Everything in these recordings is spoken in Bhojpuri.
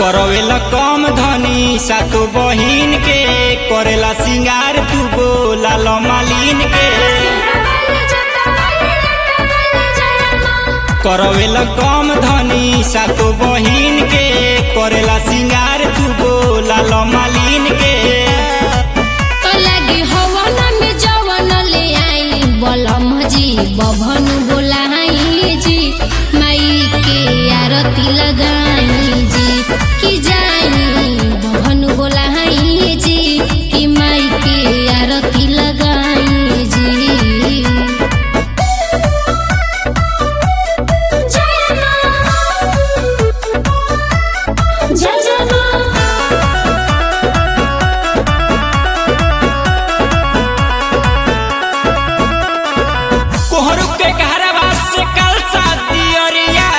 करवेला कम धनी सातो बहिन के करेला सिंगार तू गोला मालिन के करवेला कम धनी सातो बहिन के करेला सिंगार तू गोला मालिन के बभन बोलाई जी माई के आरती लगाई जी कि जाई बभन बोलाई जी कि माई के आरती लगाई जी जय जय कोहरू के घरवा से कल शादी अरिया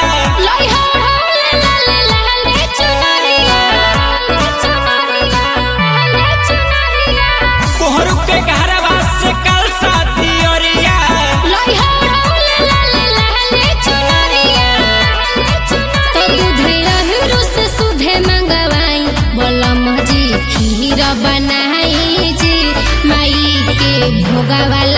कोहरू के घरवा से कल शादी अरिया खीर बनाई जी माई के भोगा वाला